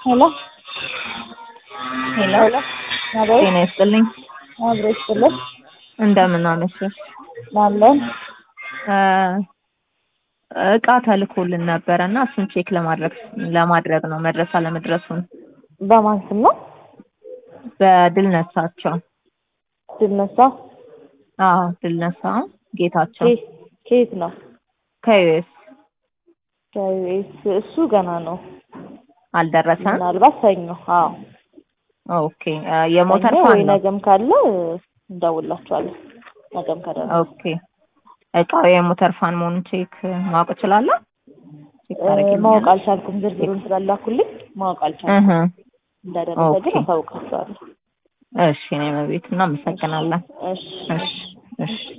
ሄሎ ሄሎ ሄሎ አቤት ጤና ይስጥልኝ። አብሮ ይስጥልን እንደምን አመሸሽ? አለን እቃ ተልኮልን ነበረ እና እሱን ቼክ ለማድረግ ለማድረግ ነው መድረስ አለመድረሱን በማን ስም ነው በድል ነሳቸው። ድነሳ አዎ ድል ነሳ ጌታቸው ኬ- ከየት ነው ከዩኤስ ከዩኤስ እሱ ገና ነው አልደረሰም። ምናልባት ሰኞ አዎ ኦኬ የሞተር ሰኞ ፋን ወይ ነው። ነገም ካለ እንደውላችኋለን ነገም ከደረሰ ኦኬ እቃው የሞተር ፋን መሆኑን ቼክ ማወቅ እችላለሁ? ቼክ እ፣ ታደርጊልኛለሽ? ማወቅ አልቻልኩም ዝርዝሩን ስላላኩልኝ ማወቅ አልቻልኩም እህ እንደደረሰ ግን ኦኬ። አሳውቃችኋለሁ እሺ እኔ መቤት እናመሰግናለን። እሺ እሺ እሺ